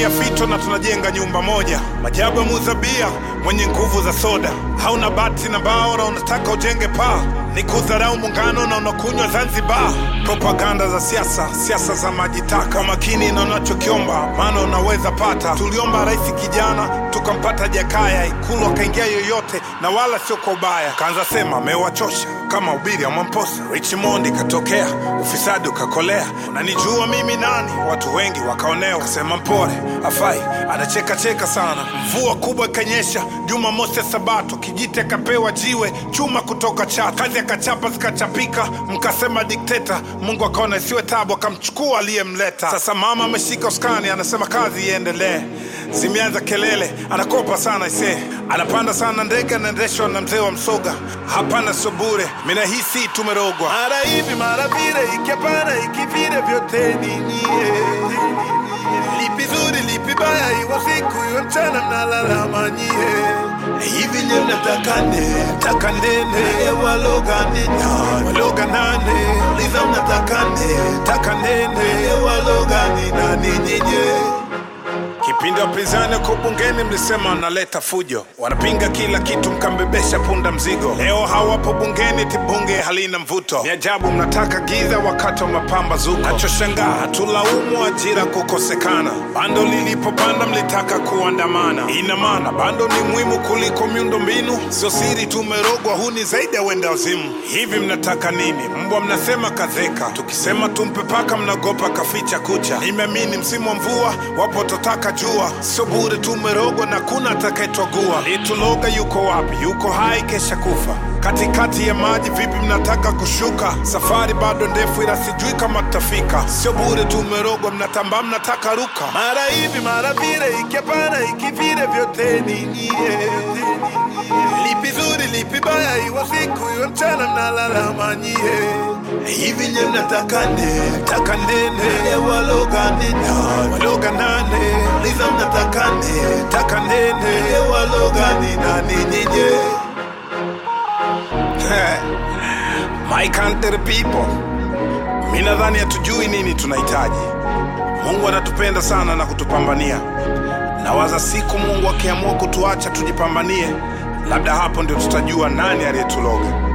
tunapiga fito na tunajenga nyumba moja. Majabu ya muzabia mwenye nguvu za soda, hauna bati na mbao na unataka ujenge paa, ni kudharau muungano na unakunywa Zanzibar. Propaganda za siasa, siasa za majitaka, makini na unachokiomba, maana unaweza pata. Tuliomba rais kijana, tukampata Jakaya, Ikulu akaingia yoyote, na wala sio kwa ubaya. Kaanza sema amewachosha kama ubiri ya Mwamposa. Richmond katokea, ufisadi ukakolea, unanijua mimi nani? Watu wengi wakaonewa, kasema mpore afai, anacheka cheka sana. Mvua kubwa ikanyesha, Jumamosi ya Sabato, kijiti akapewa jiwe chuma kutoka Chato, kazi akachapa zikachapika, mkasema dikteta. Mungu akaona isiwe tabu, akamchukua aliyemleta. Sasa mama ameshika uskani, anasema kazi iendelee. Zimeanza kelele, anakopa sana ise, anapanda sana ndege, anaendeshwa na mzee wa Msoga. Hapana, sio bure, mina hisi tumerogwa, mara hivi mara vile, ikiapana ikivile, vyote ni nyie. Lipi zuri lipi baya, iwe siku iwe mchana, mnalalama nyie. Hivi nye mnataka nne, taka nene, waloga nina, waloga nane, uliza mnataka nne, taka nene, waloga nina ninyinye Kipindi wapinzani wako bungeni mlisema wanaleta fujo, wanapinga kila kitu, mkambebesha punda mzigo. Leo hawapo bungeni, ti bunge halina mvuto. Ni ajabu mnataka giza wakati wa mapambazuko. Nachoshangaa hatulaumu ajira kukosekana, bando lilipopanda mlitaka kuandamana. Ina maana bando ni muhimu kuliko miundo mbinu? Sio siri tumerogwa, huu ni zaidi ya wenda wazimu. Hivi mnataka nini? Mbwa mnasema kazeka, tukisema tumpe paka mnagopa kaficha kucha. Nimeamini msimu wa mvua wapo totaka jua, sio bure tumerogwa na kuna atakayetwagua. Lituloga yuko wapi? Yuko hai, kesha kufa katikati ya maji. Vipi mnataka kushuka? Safari bado ndefu, ila sijui kama tutafika. Sio bure tumerogwa, mnatambaa, mnataka ruka, mara hivi mara vile, ikiapana ikivile, vyote ni nyie. Lipi zuri lipi baya, iwe siku iwe mchana, mnalalama nyie. Hivi nye mnataka nne, taka nene, waloga nina, waloga nane, liza mnataka nne, taka nene, waloga nina ninyinye. My country people, mi nadhani hatujui nini tunahitaji. Mungu anatupenda sana na kutupambania. Nawaza siku Mungu akiamua kutuacha tujipambanie, labda hapo ndio tutajua nani aliyetuloga.